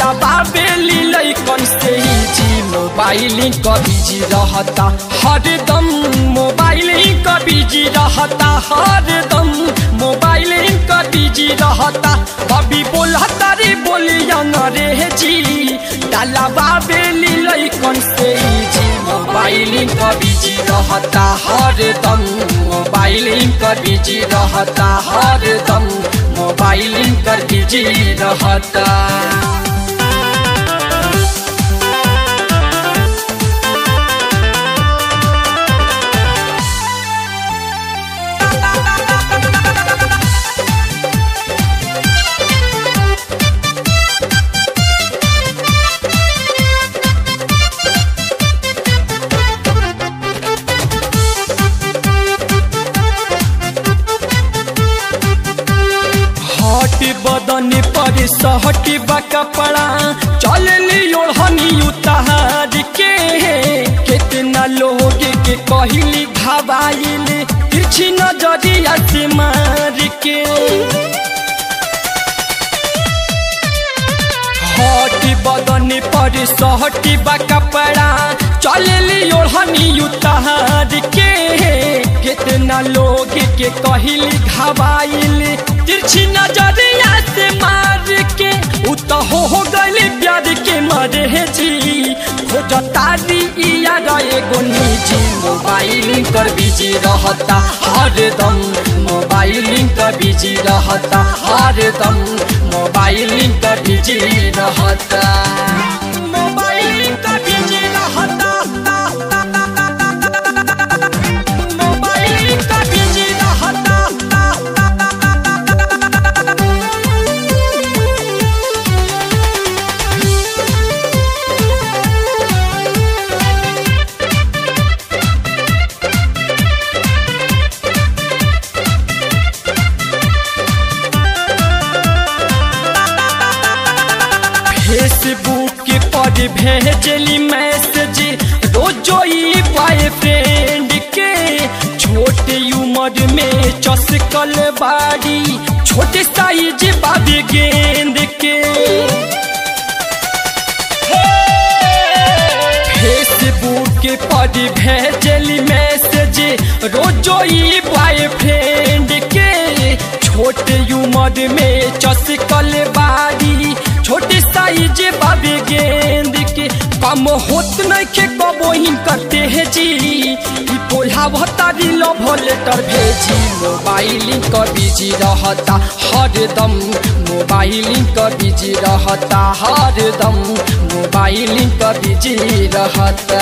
डाला बाबेली लैकन से ही जी मोबाइलिंग का बिजी रहता हरदम मोबाइलिंग का बिजी रहता हरदम मोबाइलिंग का बिजी रहता कभी बोलता रे बोली अंग्रेजी डाला बाबेली लैकन से ही जी मोबाइलिंग का बिजी रहता हरदम मोबाइलिंग का बिजी रहता हरदम मोबाइलिंग कर बिजी रहता हट बदन पर सहट बा कपड़ा चल ओढ़नी उतार के कितना लोग के कहली घबाइल तिरछी नजरिया से मार के हट बदन पर सहट बा कपड़ा चल ओढ़नी उतार के कितना लोग के कहली घबाइल तिरछी नजरिया से मार के उ तो हो हो गली प्यार के मरे जी खोजता दिया रहे गो निजी मोबाइलिंग कर बिजी रहता हरदम मोबाइलिंग कर बिजी रहता हरदम मोबाइलिंग कर बिजी रहता मोबाइलिंग कर बिजी रहता मोबाइलिंग कर बिजी रहता फेसबुक पर भेजली मैसेज रोजो ई बॉयफ्रेंड के छोटे उम्र में चसकल बाड़ी छोटे साइज बाबे गेंद के फेसबुक पर भेजली मैसेज रोजो ई बॉयफ्रेंड के छोटे उम्र में चसकल बाड़ी छोटे साइज बाबे गेंद के कम होत नहीं के कबोहिन करते हैं जी ई पोल्हा भतारी लव लेटर भेजी मोबाइलिंग कर बिजी रहता हरदम मोबाइलिंग कर बिजी रहता हरदम मोबाइलिंग कर बिजी रहता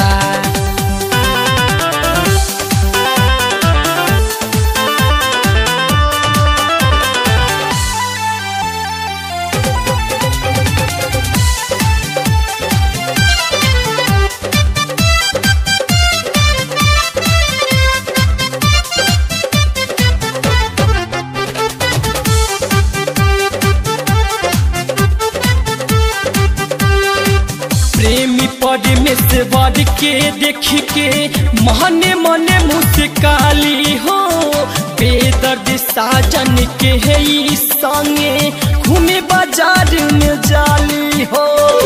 प्रेमी परमेश्वर के देख के मने मने मुस्काली हो बेदर्द साजन के है ई संगे घूमे बाजार में जाली हो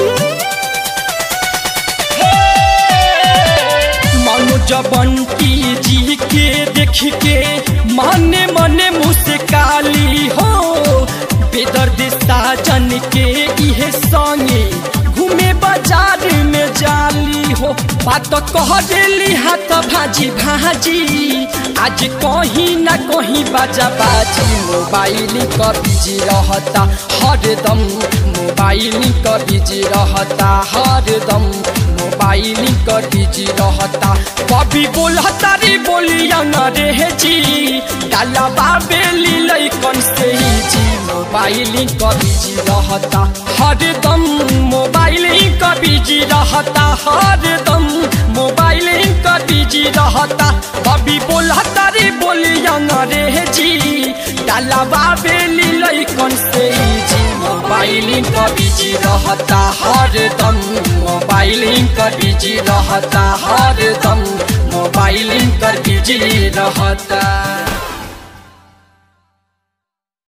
मानो जबंती जी के देख के मने मने मुस्काली हो बेदर्द साजन के इहे संगे घूमे बाजार में जाली हो बात कह देली हाथ भाजी भाजी आज कहीं ना कहीं बाजा बाजी मोबाइल का बिजी रहता हरदम मोबाइल का बिजी रहता हरदम मोबाइल का बिजी रहता कभी बोलता रे बोली अंग्रेजी डाला बाबेली लैकन से ही जी मोबाइल का बिजी रहता हरदम मोबाइल का बिजी रहता हरदम मोबाइल का बिजी रहता कभी बोलता रे बोली अंग्रेजी डाला बाबेली लैकन से ही जी मोबाइल का बिजी रहता हरदम मोबाइल का बिजी रहता हरदम मोबाइल कर बिजी रहता